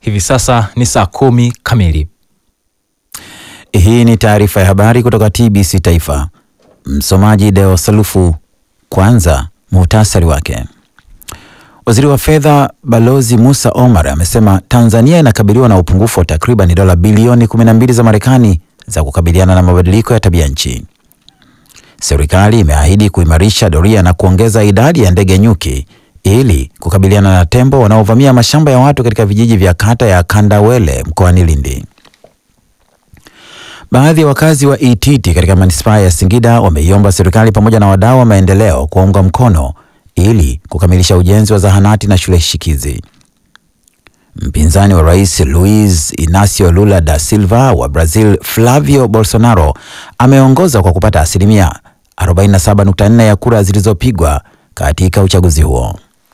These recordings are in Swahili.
Hivi sasa ni saa kumi kamili. Hii ni taarifa ya habari kutoka TBC Taifa. Msomaji Deo Salufu. Kwanza muhtasari wake. Waziri wa fedha Balozi Musa Omar amesema Tanzania inakabiliwa na upungufu wa takriban dola bilioni 12 za Marekani za kukabiliana na mabadiliko ya tabia nchi. Serikali imeahidi kuimarisha doria na kuongeza idadi ya ndege nyuki ili kukabiliana na tembo wanaovamia mashamba ya watu katika vijiji vya kata ya Kandawele mkoani Lindi. Baadhi ya wakazi wa Ititi katika manispaa ya Singida wameiomba serikali pamoja na wadau wa maendeleo kuwaunga mkono ili kukamilisha ujenzi wa zahanati na shule shikizi. Mpinzani wa rais Luiz Inacio Lula da Silva wa Brazil, Flavio Bolsonaro, ameongoza kwa kupata asilimia 47.4 ya kura zilizopigwa katika uchaguzi huo.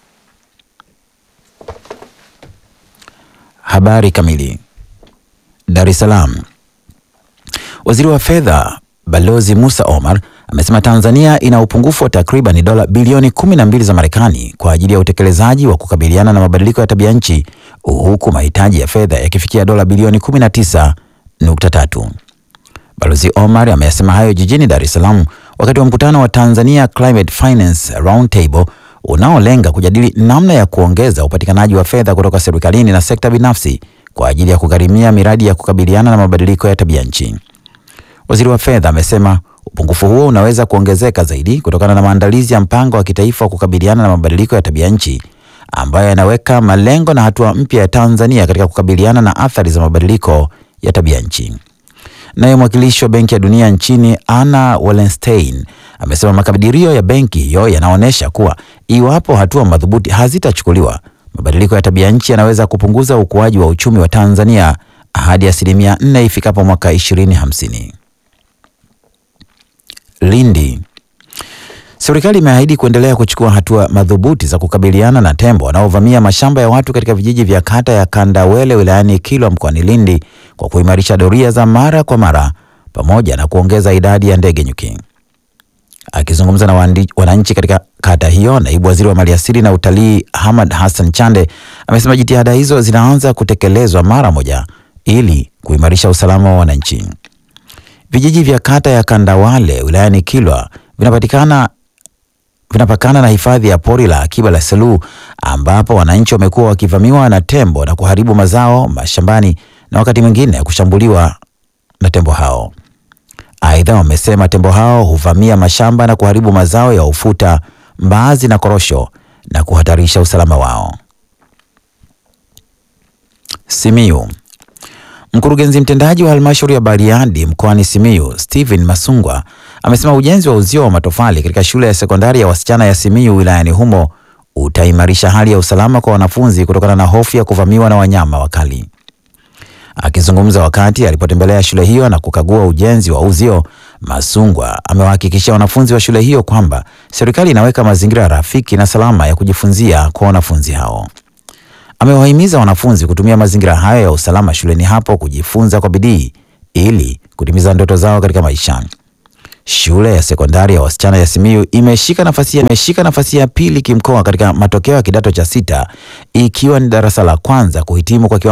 Habari kamili. Dar es Salaam. Waziri wa fedha Balozi Musa Omar amesema Tanzania ina upungufu wa takriban dola bilioni 12 za Marekani kwa ajili ya utekelezaji wa kukabiliana na mabadiliko ya tabia nchi huku mahitaji ya fedha yakifikia dola bilioni 19.3. Balozi Omar ameyasema hayo jijini Dar es Salaam wakati wa mkutano wa Tanzania Climate Finance Roundtable unaolenga kujadili namna ya kuongeza upatikanaji wa fedha kutoka serikalini na sekta binafsi kwa ajili ya kugharimia miradi ya kukabiliana na mabadiliko ya tabia nchi. Waziri wa fedha amesema upungufu huo unaweza kuongezeka zaidi kutokana na maandalizi ya mpango wa kitaifa wa kukabiliana na mabadiliko ya tabia nchi ambayo yanaweka malengo na hatua mpya ya Tanzania katika kukabiliana na athari za mabadiliko ya tabia nchi. Naye mwakilishi wa Benki ya Dunia nchini Anna Wallenstein amesema makadirio ya benki hiyo yanaonyesha kuwa iwapo hatua madhubuti hazitachukuliwa, mabadiliko ya tabia nchi yanaweza kupunguza ukuaji wa uchumi wa Tanzania hadi asilimia nne ifikapo mwaka 2050. Lindi. Serikali imeahidi kuendelea kuchukua hatua madhubuti za kukabiliana na tembo wanaovamia mashamba ya watu katika vijiji vya kata ya Kandawele wilayani Kilwa mkoani Lindi kwa kuimarisha doria za mara kwa mara pamoja na kuongeza idadi ya ndege nyuki. Akizungumza na wananchi katika kata hiyo, naibu waziri wa maliasili na utalii Hamad Hassan Chande amesema jitihada hizo zinaanza kutekelezwa mara moja ili kuimarisha usalama wa wananchi. Vijiji vya kata ya Kandawale wilayani Kilwa vinapatikana vinapakana na hifadhi ya pori la akiba la Selous ambapo wananchi wamekuwa wakivamiwa na tembo na kuharibu mazao mashambani na wakati mwingine kushambuliwa na tembo hao. Aidha, wamesema tembo hao huvamia mashamba na kuharibu mazao ya ufuta, mbaazi na korosho na kuhatarisha usalama wao. Simiyu. Mkurugenzi mtendaji wa halmashauri ya Bariadi mkoani Simiyu, Stephen Masungwa, amesema ujenzi wa uzio wa matofali katika shule ya sekondari ya wasichana ya Simiyu wilayani humo utaimarisha hali ya usalama kwa wanafunzi kutokana na hofu ya kuvamiwa na wanyama wakali. Akizungumza wakati alipotembelea shule hiyo na kukagua ujenzi wa uzio, Masungwa amewahakikishia wanafunzi wa shule hiyo kwamba serikali inaweka mazingira rafiki na salama ya kujifunzia kwa wanafunzi hao. Amewahimiza wanafunzi kutumia mazingira hayo ya usalama shuleni hapo kujifunza kwa bidii ili kutimiza ndoto zao katika maisha. Shule ya sekondari ya wasichana ya Simiyu imeshika nafasi imeshika nafasi ya pili kimkoa katika matokeo ya kidato cha sita ikiwa ni darasa la kwanza kuhitimu kwa kiwango